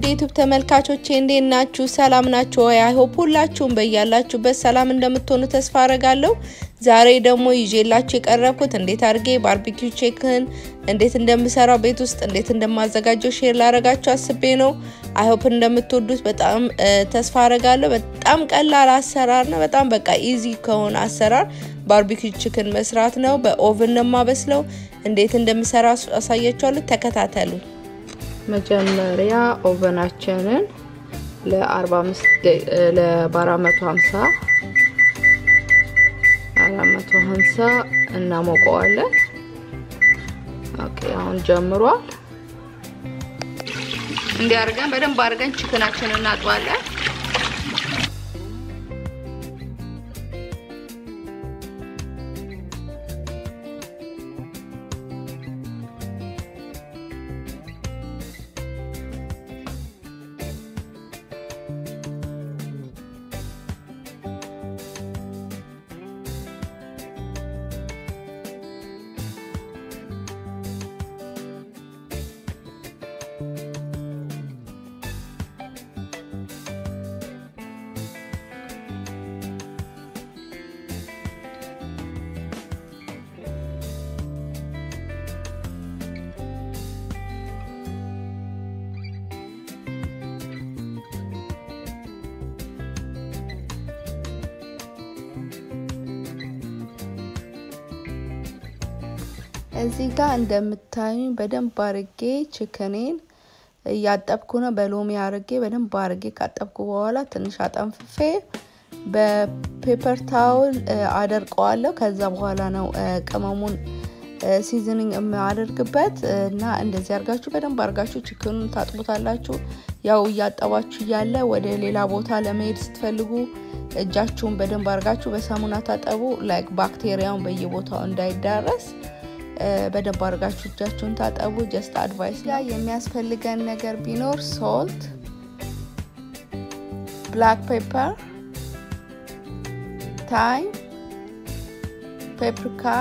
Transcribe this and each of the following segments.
የዩቱብ ተመልካቾቼ እንዴት ናችሁ? ሰላም ናችሁ ወይ? አይሆፕ ሁላችሁም በያላችሁበት ሰላም እንደምትሆኑ ተስፋ አረጋለሁ። ዛሬ ደግሞ ይዤላችሁ የቀረብኩት እንዴት አድርጌ ባርቢኪው ቺክን እንዴት እንደምሰራው ቤት ውስጥ እንዴት እንደማዘጋጀው ሼር ላረጋችሁ አስቤ ነው። አይሆፕ እንደምትወዱት በጣም ተስፋ አረጋለሁ። በጣም ቀላል አሰራር ነው። በጣም በቃ ኢዚ ከሆነ አሰራር ባርቢኪው ቺክን መስራት ነው። በኦቭን ነው የማበስለው። እንዴት እንደምሰራ አሳያችኋለሁ። ተከታተሉ። መጀመሪያ ኦቨናችንን ለ45 ለ450 450 እናሞቀዋለን። ኦኬ አሁን ጀምሯል። እንዲህ አድርገን በደንብ አድርገን ቺክናችንን እናጥባለን። እዚህ ጋር እንደምታዩኝ በደንብ አርጌ ችክኔን እያጠብኩ ነው። በሎሚ አርጌ በደንብ አርጌ ካጠብኩ በኋላ ትንሽ አጠንፍፌ በፔፐር ታውል አደርቀዋለሁ። ከዛ በኋላ ነው ቅመሙን ሲዝኒንግ የማደርግበት እና እንደዚህ አርጋችሁ በደንብ አርጋችሁ ችክኑን ታጥቡታላችሁ። ያው እያጠባችሁ እያለ ወደ ሌላ ቦታ ለመሄድ ስትፈልጉ እጃችሁን በደንብ አርጋችሁ በሳሙና ታጠቡ። ላይክ ባክቴሪያውን በየቦታው እንዳይዳረስ በደንብ አድርጋችሁ እጃችሁን ታጠቡ። ጀስት አድቫይስ ላይ የሚያስፈልገን ነገር ቢኖር ሶልት፣ ብላክ ፔፐር፣ ታይም፣ ፔፕሪካ፣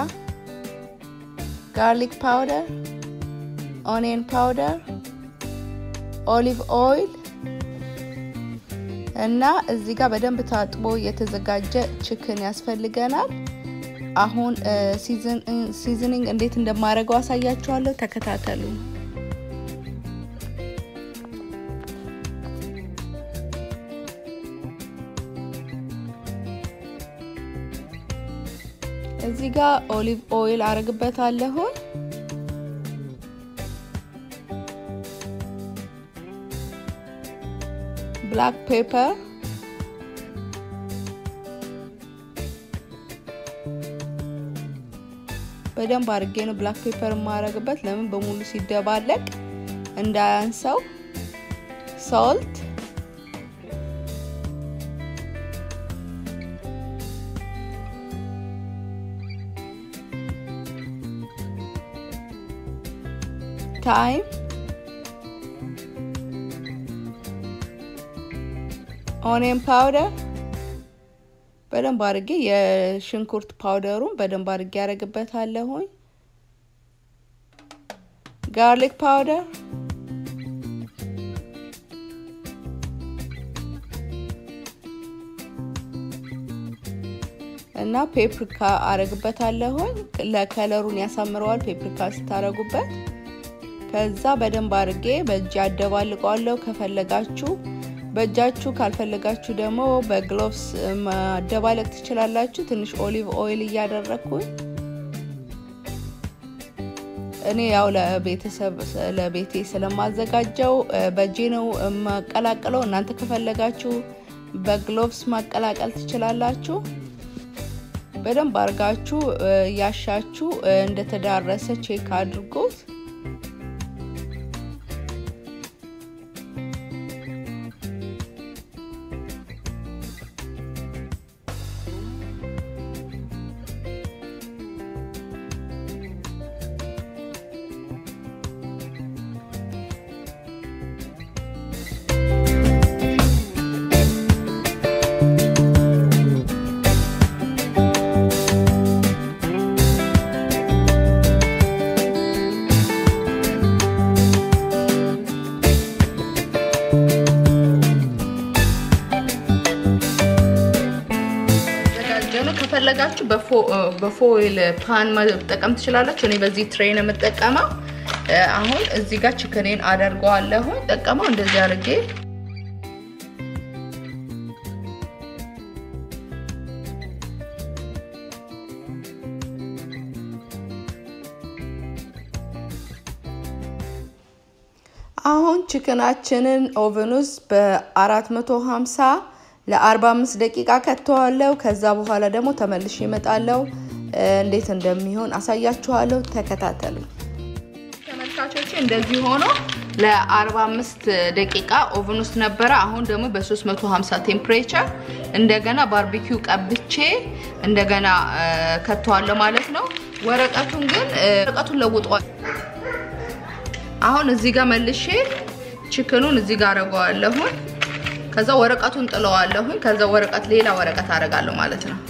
ጋርሊክ ፓውደር፣ ኦኒየን ፓውደር፣ ኦሊቭ ኦይል እና እዚህ ጋር በደንብ ታጥቦ የተዘጋጀ ችክን ያስፈልገናል። አሁን ሲዝኒንግ እንዴት እንደማደርገው አሳያችኋለሁ። ተከታተሉ። እዚህ ጋር ኦሊቭ ኦይል አረግበታለሁ። ብላክ ፔፐር በደንብ አድርጌ ነው ብላክ ፔፐር የማረግበት። ለምን በሙሉ ሲደባለቅ እንዳያንሰው። ሶልት ታይም ኦኒየን ፓውደር በደንብ አድርጌ የሽንኩርት ፓውደሩን በደንብ አድርጌ ያደርግበታለሁኝ። ጋርሊክ ፓውደር እና ፔፕሪካ አረግበታለሁኝ። ለከለሩን ያሳምረዋል ፔፕሪካ ስታረጉበት። ከዛ በደንብ አድርጌ በእጅ አደባልቀዋለሁ። ከፈለጋችሁ በእጃችሁ ካልፈለጋችሁ ደግሞ በግሎቭስ ማደባለቅ ትችላላችሁ። ትንሽ ኦሊቭ ኦይል እያደረግኩኝ እኔ ያው ለቤተሰብ ለቤቴ ስለማዘጋጀው በእጄ ነው የማቀላቅለው። እናንተ ከፈለጋችሁ በግሎቭስ ማቀላቀል ትችላላችሁ። በደንብ አድርጋችሁ ያሻችሁ እንደተዳረሰ ቼክ አድርጎት በፎይል ፓን መጠቀም ትችላላችሁ። እኔ በዚህ ትሬ ነው የምጠቀመው። አሁን እዚህ ጋር ችክኔን አደርገዋለሁ። ጠቀመው እንደዚህ አድርጌ አሁን ችክናችንን ኦቨን ውስጥ በ450 ለ45 ደቂቃ ከተዋለው። ከዛ በኋላ ደግሞ ተመልሼ እመጣለሁ። እንዴት እንደሚሆን አሳያችኋለሁ። ተከታተሉ ተመልካቾች። እንደዚህ ሆኖ ለ45 ደቂቃ ኦቨን ውስጥ ነበረ። አሁን ደግሞ በ350 ቴምፕሬቸር እንደገና ባርቢኪው ቀብቼ እንደገና ከተዋለሁ ማለት ነው። ወረቀቱን ግን ወረቀቱን ለውጧል። አሁን እዚህ ጋር መልሼ ችክኑን እዚህ ጋር አረገዋለሁኝ። ከዛ ወረቀቱን ጥለዋለሁኝ። ከዛ ወረቀት ሌላ ወረቀት አረጋለሁ ማለት ነው።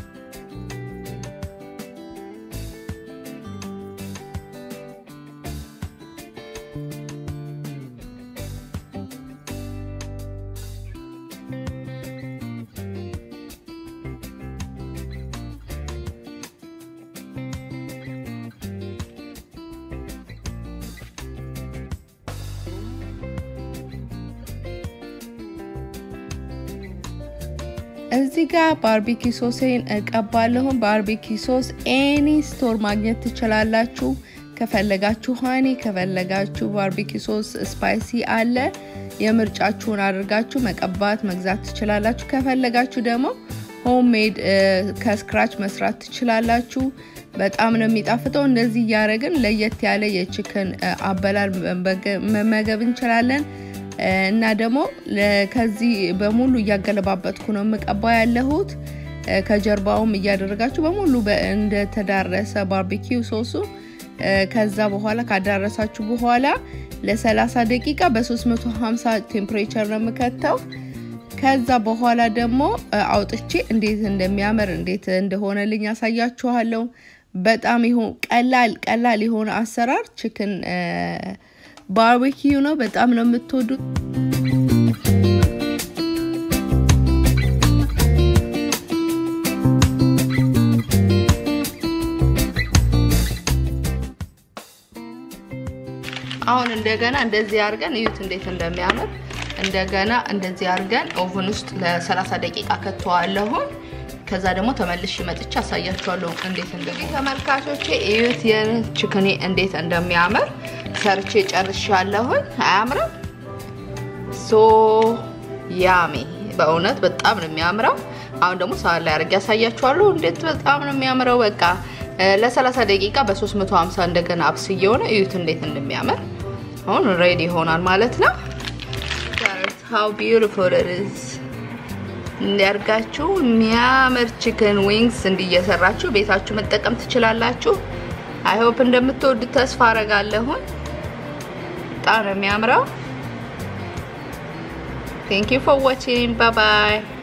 እዚህ ጋር ባርቢኪ ሶሴን እቀባለሁን። ባርቢኪ ሶስ ኤኒ ስቶር ማግኘት ትችላላችሁ። ከፈለጋችሁ ሀኒ፣ ከፈለጋችሁ ባርቢኪ ሶስ ስፓይሲ አለ። የምርጫችሁን አድርጋችሁ መቀባት መግዛት ትችላላችሁ። ከፈለጋችሁ ደግሞ ሆምሜድ ከስክራች መስራት ትችላላችሁ። በጣም ነው የሚጣፍጠው። እንደዚህ እያደረግን ለየት ያለ የችክን አበላል መመገብ እንችላለን። እና ደግሞ ከዚህ በሙሉ እያገለባበጥኩ ነው የምቀባ ያለሁት። ከጀርባውም እያደረጋችሁ በሙሉ እንደተዳረሰ ባርቢኪው ሶሱ ከዛ በኋላ ካዳረሳችሁ በኋላ ለ30 ደቂቃ በ350 ቴምፕሬቸር ነው የምከተው። ከዛ በኋላ ደግሞ አውጥቼ እንዴት እንደሚያምር እንዴት እንደሆነልኝ ያሳያችኋለሁ። በጣም ይሁን ቀላል ቀላል የሆነ አሰራር ችክን ባርቤኪዩ ነው። በጣም ነው የምትወዱት። አሁን እንደገና እንደዚህ አድርገን እዩት እንዴት እንደሚያምር። እንደገና እንደዚህ አድርገን ኦቨን ውስጥ ለ30 ደቂቃ ከተዋለሁን። ከዛ ደግሞ ተመልሼ መጥቼ አሳያችኋለሁ እንዴት እንደሚ ተመልካቾቼ እዩት የችክኔ እንዴት እንደሚያምር ሰርቼ ጨርሻለሁኝ። አያምርም? ሶ ያሚ በእውነት በጣም ነው የሚያምረው። አሁን ደግሞ ሳህን ላይ አድርጌ ያሳያችኋለሁ እንዴት በጣም ነው የሚያምረው። በቃ ለ30 ደቂቃ በ350 እንደገና አብስዬው ነው። እዩት እንዴት እንደሚያምር። አሁን ሬዲ ይሆናል ማለት ነው። how beautiful it is እንዲያርጋችሁ የሚያምር ቺክን ዊንግስ እንዲየሰራችሁ ቤታችሁ መጠቀም ትችላላችሁ። አይሆፕ እንደምትወዱት ተስፋ አረጋለሁኝ። በጣም ነው የሚያምረው። ቴንክ ዩ ፎር ዋቺንግ ባይ ባይ